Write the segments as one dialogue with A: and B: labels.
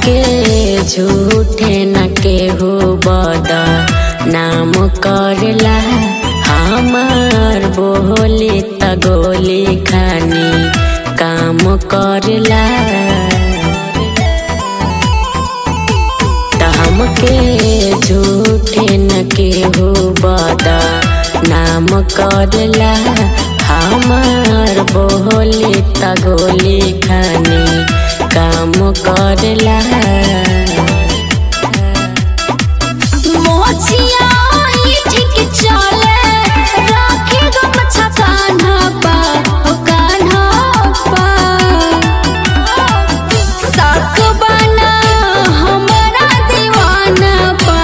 A: के झूठे न केहू बदा नाम करला हमार बोली त गोली खानी काम करला त हमके झूठे न केहू बदा नाम करला हमार बोली त गोली खानी काम करला
B: मोचिया ई ठीक चले राखे गमछा कान्हा पा ओ कान्हा पा साक बना हमरा दीवाना पा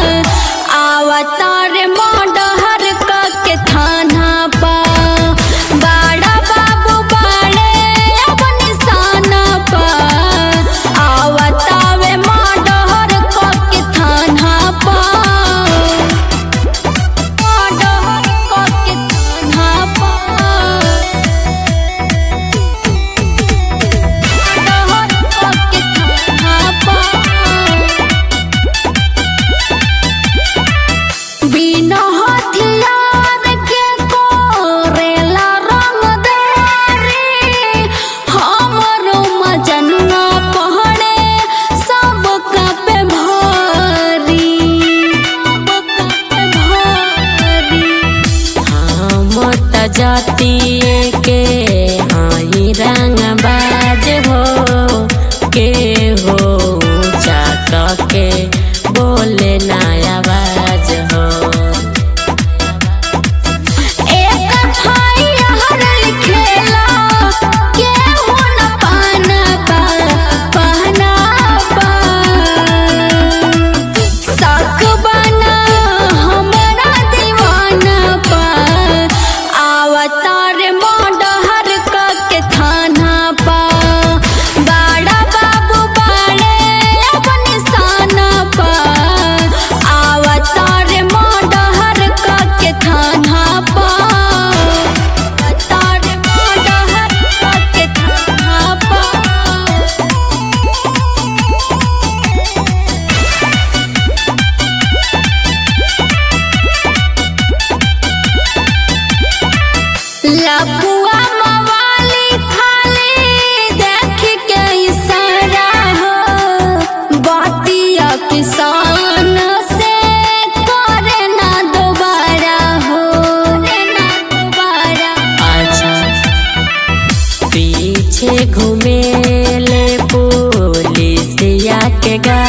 B: आवतार मोडहर के थाना पा बाड़ा बाबू बाड़े अब निशाना पा आवतावे मोडहर के थाना पा मोडहर के थाना पा बिना हथियार के कोरेला रंग देरी हमरो मजनुआ पहड़े सब पे भारी सब पे भारी
A: हम त जातिए के हाई रंग बाज हो के हो चाका के बोले ना आवाज हो
B: एक भाई हर लिखेला केहू न पाना पा पहना पा साक बना हमरा दीवाना पा आवतार मोडहर के थाना पा बाड़ा बाबू बाड़े अब निशाना पा आवतार मोडहर के थाना पा आवतार मोडहर के थाना पा लपुआ मवाली खाली देख के इशारा हो बातिया किसान से करे ना दोबारा हो करे ना दोबारा
A: अच्छा पीछे घूमेले पुलिसिया के गा